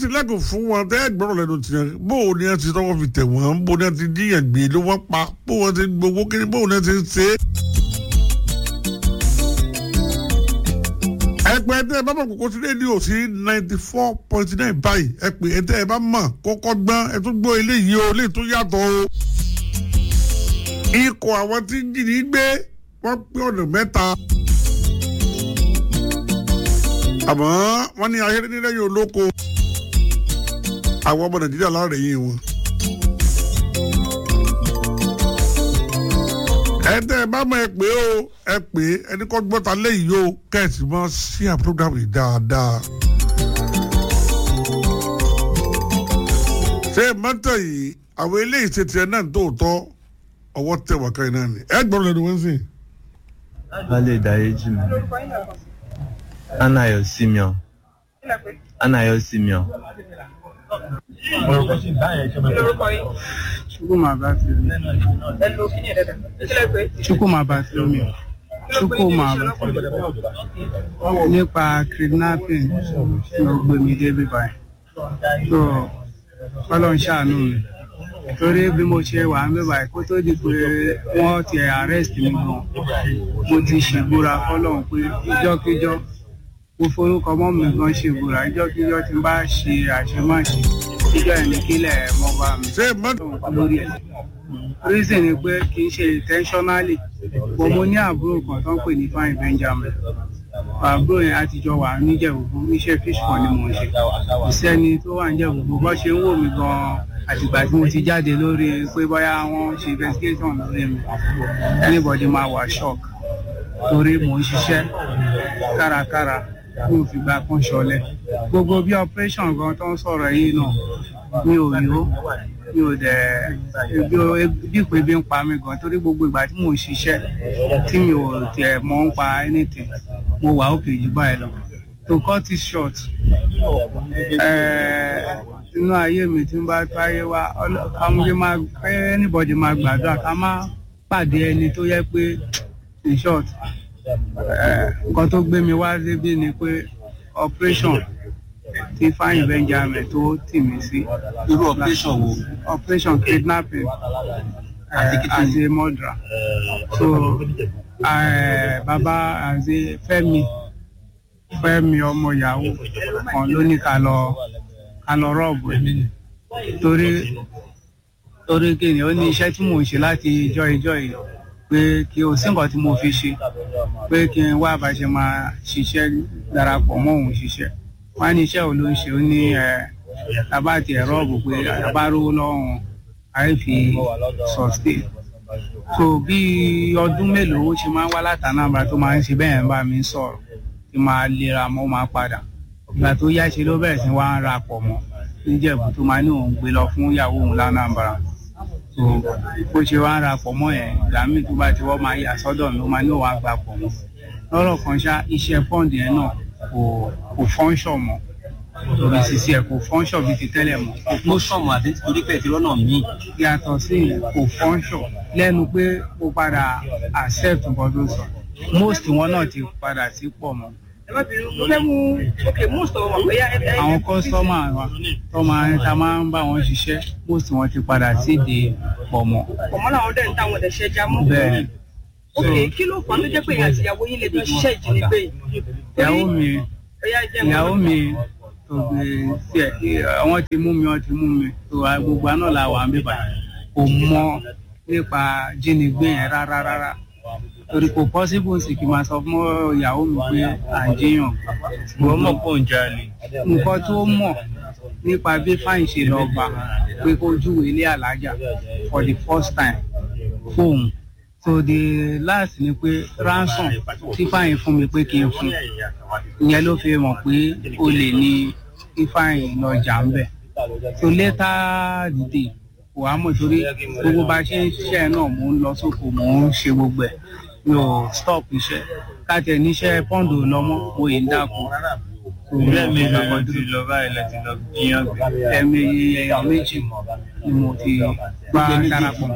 ti lẹ́kọ̀ọ́ fún wọn tẹ́ ẹ gbọ́dọ̀ lẹ́nu tiẹ̀ bó o ní ẹ ti tọwọ́ fi tẹ̀ wọ́n bó o ní ẹ ti jíyàn gbé ló wọ́n pa bó o ti gbowó kiri bó o ní ẹ ti ṣe é. ẹ pé ẹ tẹ́ ẹ bá mọ̀ kókó sí rédíò sí ninety four point nine báyìí ẹ pé ẹ tẹ́ ẹ bá mọ̀ kọ́kọ́ gbọ́n ẹ tún gbọ́ eléyìí o eléyìí tó yàtọ̀ o. ikọ̀ àwọn tí ń jìnnì gbé wọ́n pé ọ̀nà mẹ́ta àmọ́ wọ́n ní ayé nílẹ̀ yóò lóko àwọn ọmọ nàìjíríà láàrẹ̀ yìí wọn. ẹ tẹ́ ẹ bá mọ̀ ẹ pé o ẹ pé ẹni kọ́ gbọ́ta lẹ́yìn o kẹ́sì mọ́ sí à program yìí dáadáa. ṣé mọ́tò yìí àwọn eléyìí ṣe tiẹ̀ náà tóòtọ́ ọwọ́ tẹ̀ wá káyìn náà ni ẹ gbọ́dọ̀ lẹ́nu wọ́n sìn. Wálé Dáyéjì mi. Anayo Simeon. Anayo Simeon. Chukwuma Bartolome. Chukwuma Bartolome. Chukwuma Bartolome. Nípa kidnapping ló gbé mi débi báyìí. So Ọlọ́run ṣàánú mi. Torí bí mo ṣe wà ń bí báyìí kó tó di pé wọ́n ti arrest mi gan. Mo ti ṣègbúra fọlọ́run pé ìjọ́kíjọ́ mo forúkọ mọ́ mi gan ṣègbúra ìjọ́kíjọ́ tí n bá ṣe àṣemáṣe ìjọ ẹni kílẹ̀ mọ́ bá mi ṣé mọ́tò lórí ẹ̀. reason ni pé kì í ṣe intentionally but mo ní àbúrò kan tó ń pè ní fine benjamin àbúrò yẹn àtijọ́ wà níjẹ̀bùbù iṣẹ́ fish pond ni mò ń ṣe ìsẹ́ni tó wà níjẹ̀bùbù bó ṣe ń wò mí gan-an àtìgbà tí mo ti jáde lórí pé bóyá wọ́n ṣe investigation lórí mi anybody máa wà shock torí mò ń ṣiṣẹ́ kárakára mi ò fìgbà kan ṣọlẹ̀ gbogbo bí operation gan tó ń sọ̀rọ̀ yìí náà mi ò yó mi ò dẹ̀ bí o- bí ìpè bí ń pa mí gan torí gbogbo ìgbà tí mò ń ṣiṣẹ́ tí mi ò tẹ̀ mọ́ ń pa anything mo wà òkè jù báyìí lọ to cut it short eh, inú ayé mi tí ń bá tó ayé wa ọlọ́- àwọn bí máa pé anybody máa gbàdúrà ká má pàdé ẹni tó yẹ pé in short eh, nǹkan tó gbé mi wá débi ni pé operation tí fáyìn benjamin tó tì mí sí. Irú operation wo? operation kidnapping Àti uh, kí as a murderer so uh, baba as a fẹmi fẹmi ọmọ yahoo kan ló ní ká lọ ká lọ rọọbù ẹ torí torí kí ni ó ní iṣẹ́ tí mò ń ṣe láti ijọ́ ijọ́ yìí pé kí o sí nǹkan tí mo fi ṣe pé kí n wá bá ṣe máa ṣiṣẹ́ darapọ̀ mọ́ òun ṣiṣẹ́ wọ́n á ní iṣẹ́ wo ló ń ṣe ó ní ẹ̀ tábà tiẹ̀ rọ́ọ̀bù pé àbá rówó lọ́wọ́ àì fi sustain so bí ọdún mélòó ó ṣe máa ń wá látànàbà tó máa ń ṣe bẹ́ẹ̀ ń bá mi sọ̀rọ̀ tí máa lera mọ́ máa padà ìgbà tó yá ṣe ló bẹ̀rẹ̀ sí wá ń ra pọ̀ mọ́ níjẹ̀bù tó máa ní òun gbé lọ fún ìyàwó òun lánàbàrà so bó ṣe wá ń ra pọ̀ mọ́ yẹn ìgbà míì tó bá ti wọ́n máa yà sọ́dọ̀ mi ó máa ní òun á gbà pọ̀ mọ́ lọ́rọ̀ kan ṣá iṣẹ́ pọ́ǹdì yẹn náà kò kò fọ́ńṣọ̀ mọ́ torí sisi ẹ̀ kò fọ́ńṣọ̀ bíi ti tẹ́lẹ̀ mọ́ Mo sọ̀mù àbí torí pé ìfirọ́ náà mí. yàtọ̀ sí ìyẹn kò fọ́ńṣọ̀ lẹ́nu pé mo padà accept nǹkan tó sọ most wọn náà ti padà sí pọ̀ mọ́ àwọn kọ́sọ́mà wa tó máa ń ta máa ń bá wọn ṣiṣẹ́ most wọn ti padà síde pọ̀ mọ́ ọmọ làwọn dẹ̀ ń táwọn ọ̀dẹ̀ ṣẹ́ já mọ́. bẹ́ẹ̀ ni ok kí ló fà á tó jẹ́ pé ìyá àti ìyàwó yín lè jọ ṣiṣẹ́ ìjínigbé yìí. ìyàwó mi Ọ̀yá jẹ́ ìyàwó mi tó gbé sí ẹ wọ́n ti mú mi wọ́n ti mú mi tó a gbogbo àná la wà ń bíbà kò mọ nípa jínigbé yẹn rárá rárá torí kò possible sì kí n máa sọ fún ìyàwó mi pé à ń jiyàn Wọ́n mọ̀ pọ̀ ń jalè. nǹkan tó mọ̀ nípa bí fáìn ṣe lọ bá pé kó júwèé ilé alájà for the first time fóun so the last ni pé ransom tí fáìn fún mi pé kí n fún ìyẹn ló fi mọ̀ pé o lè ní kí fáìn lọ jà ń bẹ̀ so later the day kò wá mọ̀ torí gbogbo bá ṣe ń ṣiṣẹ́ náà mò ń lọ sóko mò ń ṣe gbogbo ẹ̀ mi ò stop iṣẹ́ káàtẹ̀ níṣẹ́ pọ́ǹdù lọ́mọ́ mo yìí ń dáko Ilé mi lọ́kọ̀ ti lọ báyìí láti lọ jíyàn gbé. ẹ̀mí èèyàn méjì ni mo ti bá darapọ̀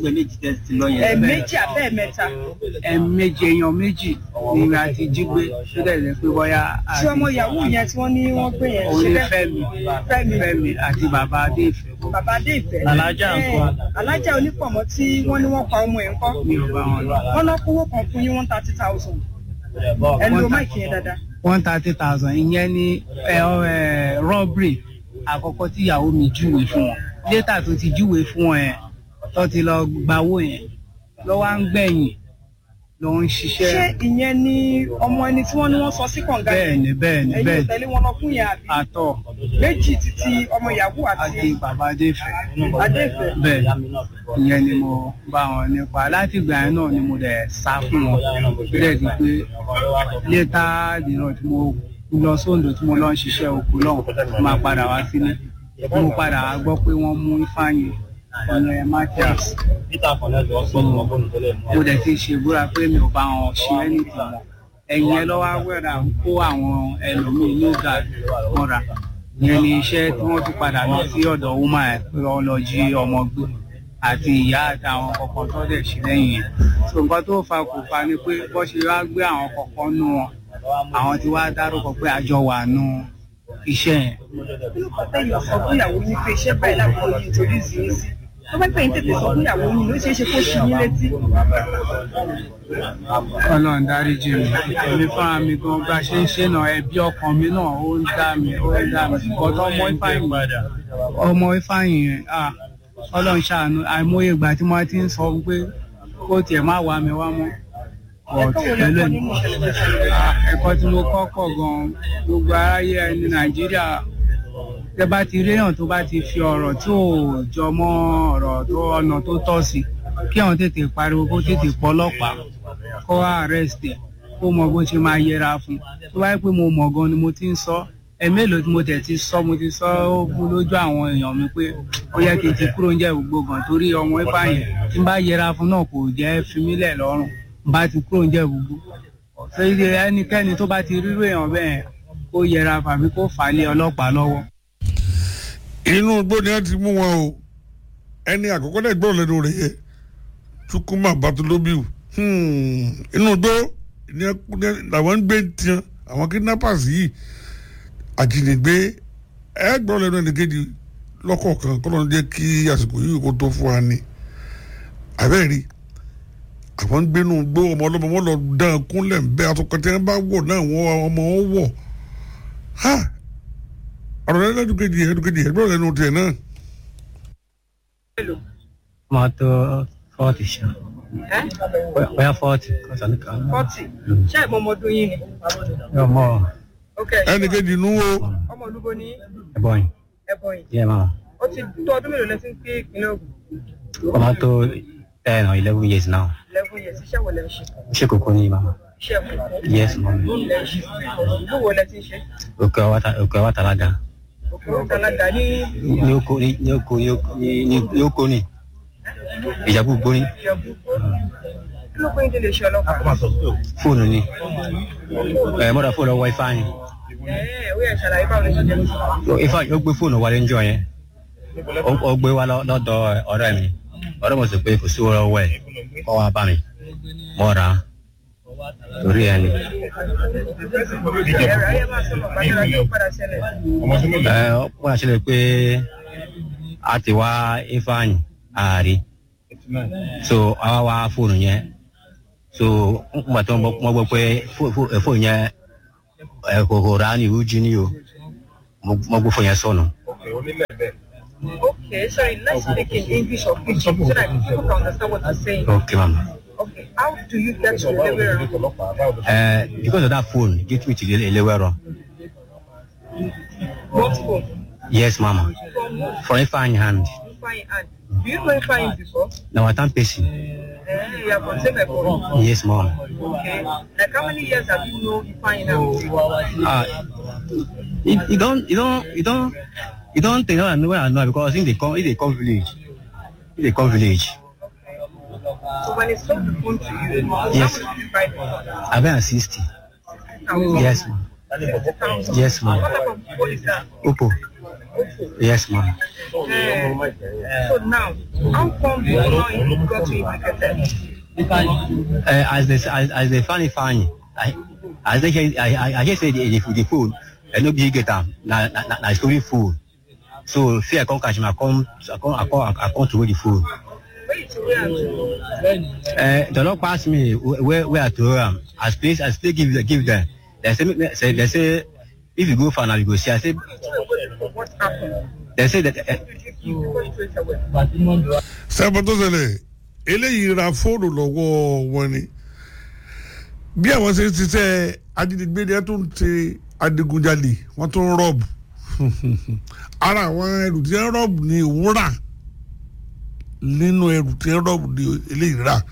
gbẹ méjì tẹ́ ti lọ yẹn. ẹ̀ẹ̀mejì abẹ́ ẹ̀mẹ́ta ẹ̀ẹ̀mejì èèyàn méjì ni a ti jí gbé tó dẹ̀ jẹ́ pé bóyá tí ọmọ yahoo yẹn tí wọ́n ní wọ́n gbé yẹn òun ṣe ni bẹ́ẹ̀ fẹ́mi Fẹ́mi. fẹ́mi àti bàbá adéfẹ́ bàbá adé ìfẹ́ Alájà nǹkan. Eh, alájà onípọ̀mọ́ tí wọ́n ní wọ́n pa ọmọ ẹ̀ ńkọ́ mi ò bá wọn lọ. wọ́n lọ kówó kan fún yín one thirty thousand ẹ lo máìkì yẹn dáadáa one thirty thousand ìyẹn ní ẹ ẹ rọ́bìrì àkọ́kọ́ tí ìyàwó mi júwe fún wọn létà tó ti júwe fún wọn yẹn tó ti lọ gbawó yẹn ló wá ń gbẹ̀yìn ló ń ṣé ṣiṣẹ́ ìyẹn ni ọmọ ẹni tí wọ́n ní wọ́n sọ sí kànga bẹ́ẹ̀ yẹn ni bẹ́ẹ̀ ni ẹ̀yin ò bẹ́ẹ̀ ni tẹ̀lé wọn lọ fún yẹn àbí àtọ̀ méjì títí ọmọ yahoo àti àti bàbá adéfẹ́ adé ìfẹ́ bẹ́ẹ̀ ìyẹn ni mo bá wọn nípa láti ìgbà yẹn náà ni mo dẹ̀ sá fún wọn bẹ́ẹ̀ di pé létà dìrọ̀ tí mo lọ sóńdò tí mo lọ ń ṣiṣẹ́ oko náà máa padà wá sílé mo padà wá gbọ́ pé wọ́n mú ifeanyi ọ̀nà matthias mo dẹ̀ ti ṣe búra pé mi ò bá wọn ṣe anything mọ́ ẹ̀yìn ẹ lọ́wọ́ wẹ̀rà ń kó àwọn ẹlòmíín ní ọ̀gá mọ́ra ìyẹn ni iṣẹ́ tí wọ́n tún padà lọ sí ọ̀dọ̀ woman ẹ̀ pé wọ́n lọ jí ọmọ gbé àti ìyá àtàwọn kọ̀ọ̀kan tó dẹ̀ ṣe lẹ́yìn yẹn so nǹkan tó fa kò fa ni pé bó ṣe wá gbé àwọn kọ̀ọ̀kan nù wọn àwọn tí wàá dárúkọ pé àjọ wà nù iṣẹ́ yẹn kí ló kọ́ tẹ̀yìn sọ fún ìyàwó yín pé iṣẹ́ báyìí láwọn yìí nítorí ìsìn sí tó bá pẹ̀yìn tètè sọ fún ìyàwó yín ló ṣeé ṣe kó ṣí yín létí ọlọ́run dáríjì mi èmi fúnra mi gan bá ṣe ń ṣe náà ẹbí ọkàn mi náà ó ń dá mi ó ń dá mi bọ́tọ̀ ọmọ ifeanyi ọmọ ifeanyi yẹn ah ọlọ́run ṣàánú àìmọye ìgbà tí wọ́n ti ń sọ pé kó tiẹ̀ má wá mi wá mọ́ but ẹ̀kọ́ wo lè pẹ̀lú kọ́ ẹ̀ nínú ìṣẹ̀lẹ̀ tó ṣẹlẹ̀ Ah, ẹ̀kọ́ tí mo kọ́ pọ̀ gan-an gbogbo aráyé ẹni nàìjíríà tẹ bá ti réyàn tó bá ti fi ọ̀rọ̀ tí ò jọ mọ́ ọ̀rọ̀ tó ọ̀nà tó tọ́ sí kí àwọn tètè pariwo kó tètè pọ̀ ọlọ́pàá kó wá arrest ẹ̀ kó mọ bó ṣe máa yẹra fún tó bá yẹ pé mo mọ̀ gan ni mo ti ń sọ ẹ mélòó tí mo tẹ̀ ti sọ mo ti sọ ó bú lójú àwọn èèyàn mi pé ó yẹ kí n ti kúrò ń jẹ́ gbogbo gan torí ọmọ ifá yẹn tí n bá yẹra fún náà kò jẹ́ fi mí lẹ̀ lọ́rùn n bá ti kúrò ń jẹ́ gbogbo ṣé ẹnikẹ́ni tó bá ti rírò èèyàn bẹ́ẹ̀ kó yẹra fàbí kó fà á lé ọlọ́pàá lọ́wọ́. inú igbó ni wọ́n ti mú wọn o ẹni àkọ́kọ́ náà gbọ́ lẹ́nu rẹ̀ yẹ Chukwuma Bartholomew Hmm, inú igbó ni wọ́n- ni wọ́n- làwọn ń gbé tiẹ̀ àwọn kidnappers yìí àjínigbé ẹ gbọ́ lẹ́nu ẹnìkejì lọ́kọ̀ọ̀kan kọ́ ló ń jẹ́ kí àsìkò yìí kó tó fún wa ni àbẹ́rẹ́ àwọn ń gbénu gbó ọmọ ọlọ́mọ wọn lọ dán kúnlẹ̀ ń bẹ́ àtọkọtẹ́ bá wọ̀ náà wọ́n ọmọ wọn wọ̀ ha ọ̀rọ̀ lẹ́nu ẹ̀dùkejì ẹ̀dùkejì ẹ̀gbọ́n lẹ́nu tiẹ̀ náà. mọ́tò fọ́ọ̀tì ṣá ẹ́ bóyá fọ́ọ̀tì kọ́sà ní kan. fọ́tì ṣé ìmọ̀ ọmọdún yín ni yóò mọ ok ẹnìkejì nú o ọmọ olúbo ní ẹ̀bọ̀n yìí ẹ̀bọ̀n yìí yẹ máa ó ti tó ọdún mélòó lẹ́sìn pé ìpínlẹ̀ Ògùn ọmọ tó ten or eleven years now eleven years iṣẹ́ wo lẹ́ ń ṣe ṣé kókó ní mama iṣẹ́ kòkó yes mọ lẹ́ ń ṣe ìlú wo lẹ́ ti ń ṣe òkè ọwá talaga òkè òkè alága ní ní oko ní ní oko ní oko ní ní oko ní ìjàpọ̀ gbóni ìjẹ̀bú kí ló pé ń délé iṣẹ́ ọlọ́pàá fóònù ni ẹ mọ́ra fóònù ọwọ́ ifá yẹn ẹ̀ẹ́ ó yẹ ṣàlàyé báwo lè ṣe jẹ́ ifá ó gbé fóònù wálé ńjọ yẹn ó ó gbé wá lọ- lọ́dọ̀ ọ̀rẹ́ mi ọ̀rẹ́ mi sọ pé kò sí owó lọ́wọ́ ẹ̀ kọ́ wá bá mi mọ́ra torí ẹni ẹ̀rọ ayé máa sọ̀rọ̀ bàtàrà tó padà ṣẹlẹ̀ ẹ ó wá sílẹ̀ pé a ti wá ifá yẹn ààrí so àwa wá fóònù yẹn so nígbà tó wọ́n gbọ́ pé fó- fó- fóònù yẹn ẹ kò kò rà á ní ìwú jí ní o mo mo gbé fóònù yẹn sọnù. okay sorry let's speak in English or Pidgin so that people can understand what you're saying okay mama. okay how do you get to Elewero Uh, because of that phone, get me to the Elewero. what phone Yes, mama. from who For a fine hand. Ifeanyi and do you know Ifeanyi before Now I can't person. eh you have from same phone Yes, mom. okay like how many years have you known Ifeanyi now Uh, you, you don't, you don't, you don't, you don't think I know where I know because in the come, in the come village, in the come village. so when he sold the phone to you Yes. how much did you buy the phone I've been at 60. Thousand. Yes, ma'am. Thousand. Yes, what ma'am. type of phone is that Oppo. Oppo yes ma. So now, how come you know got to implicated? Uh, as they as, as they find it funny, I as they say, I I, I just say the, the, the food, and no big get am na na na na story food. So fear come catch me, I come I come I come I come to where the food. Where you to where to? Uh, the Lord pass me where where I throw am. As place as they give give them. They say they say they say if you go far now you go see. I say What happened? they say that. Uh, You go straight away. sẹ́pọ̀ tó ṣẹlẹ̀ eléyìí ra fóònù lọ́wọ́ wọn ni bí àwọn ṣe ń ṣiṣẹ́ ajínigbé ni wọ́n tún ń ṣe adigunjalè wọ́n tún ń rọ́ọ̀bù ara àwọn ẹrù tí wọ́n rọ́ọ̀bù ni òun rà nínú ẹrù tí wọ́n rọ́ọ̀bù ni eléyìí rà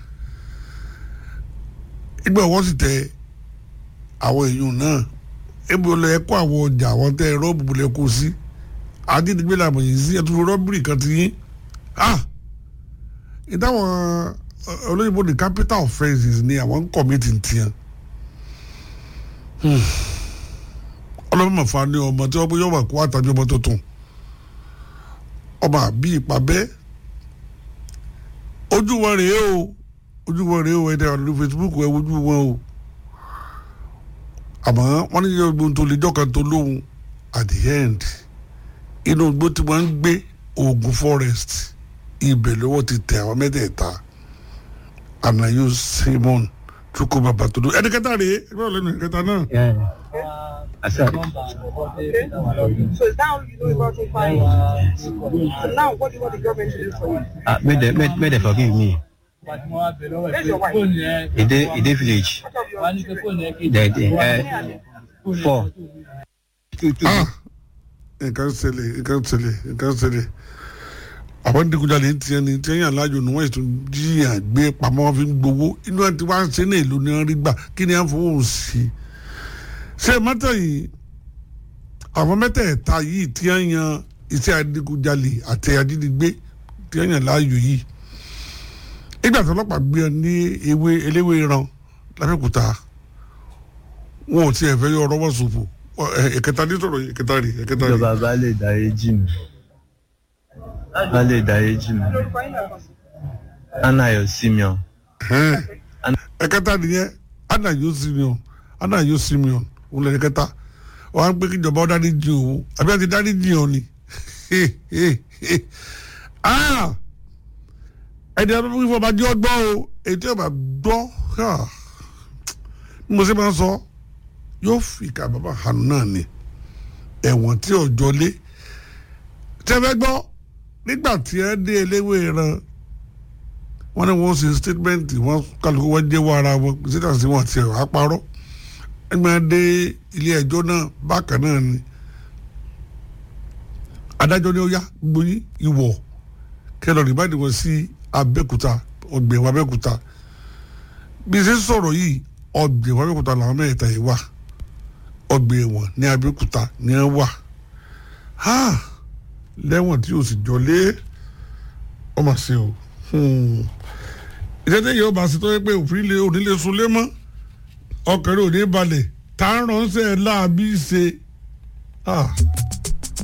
ìgbà wọ́n sì tẹ àwọn èèyàn náà ebi olè ẹ̀kọ́ àwọn ọjà àwọn tẹ rọ́ọ̀bù lẹ kó sí ajínigbé làbọ̀ yìí sí ẹ̀tún rọ́ọ̀bìrì kan ti yín ah ìdáwọn olóyìnbó ní capital offences ni àwọn ń kọ̀mìtì tiẹ̀ ọlọ́mọ mọ̀fà ni ọmọ tí wọ́n bó yọ̀wọ̀ kó àtàbí ọmọ tuntun ọmọ àbí ìpàbẹ́ ojú wọn rèé o ojú wọn rèé o ẹ̀dá ọ̀dọ̀ Facebook ẹ̀ ojú wọn o àmọ́ wọ́n ní yọ̀gbọ́n tó lè jọ́kan tó lóhun at the end inú igbó tí wọ́n ń gbé Ogun Forest ibẹ̀ lọ́wọ́ ti tẹ àwọn mẹ́tẹ̀ẹ̀ta anayo Simon Chukwuma Batodo ẹni kẹta rèé ẹgbẹ́ ọ̀lẹ́nu ẹni kẹta náà. yeah. I said, Okay. So now you know about it fine. So now what do you want the government to do for you? uh, may they may, may they forgive me. Where's your wife? In the in the village, Out of your children. they, they, uh, four. Two, two, ah nǹkan ṣẹlẹ̀ nǹkan ṣẹlẹ̀ nǹkan ṣẹlẹ̀ àwọn digunjalè ń tiẹ̀ ní tiẹ̀ yàn láàyò ní wọ́n ètò jíyàn gbé pamọ́ wọn fi ń gbowó inú ẹ̀ tí wọ́n á ṣe ní èlò ní wọ́n rí gbà kí ni wọ́n fowó sí i ṣé mọ́tò yìí àwọn mẹ́tẹ̀ẹ̀ta yìí tí wọ́n yan iṣẹ́ adigunjalè àti ajínigbé tí wọ́n yàn láàyò yìí ìgbà tó ọlọ́pàá gbé ọ ní ewé eléwé ran lábẹ́òkúta wọn ò tiẹ̀ fẹ́ yọ ọ̀rọ̀ wọ́n ṣòfò ẹ̀kẹta ní sọ̀rọ̀ yìí ẹ̀kẹta rí ẹ̀kẹta rí. ìjọba bá lè dáyé jì mí bá lè dáyé jì mí Lórúkọ yín náà kàn sí. anayo simeon ẹ̀kẹta nìyẹn anayo simeon anayo simeon òun lẹ́yìn kẹta wọ́n á gbé kí ìjọba ọ̀dá ní jìn òun àbí àti dání jìn òun ni Ah! ẹni ẹni fún ìfọ̀bá jẹ́ ọgbọ́n o ètò ìbá gbọ́ ah, bí mo ṣe máa ń sọ yóò fi ìka bàbá hànú náà ni ẹ̀wọ̀n tí ọjọ́ lé tẹ́fẹ́ gbọ́ nígbà tí ẹ dé eléwé ran wọ́n ní wọ́n ṣe statement wọ́n kálukú wọ́n jẹ́wọ́ ara wọn síta sí wọn tiẹ̀ wá parọ́ ẹgbẹ́ dé ilé ẹjọ́ náà bákan náà ni adájọ́ ní ó yá gbogbo yín ìwọ̀ kẹlọ̀ rí báyìí wọ́n sí abẹ́kúta ọgbẹ̀wò abẹ́kúta bí ṣe ń sọ̀rọ̀ yìí ọgbẹ̀wò abẹ́kúta làwọn mẹ́ta yìí wà ọgbẹ̀wọ̀n ní abẹ́kúta ní ẹ wà ha lẹ́wọ̀n tí o sì jọ lé ọmọ sí o ìṣẹ́jẹ́ yìí ó bá sí tó yẹ pé òfin lè onílé sunlé mọ́ ọkàn rẹ̀ ò ní balẹ̀ tá a ránṣẹ́ láàbí ṣe. Ah.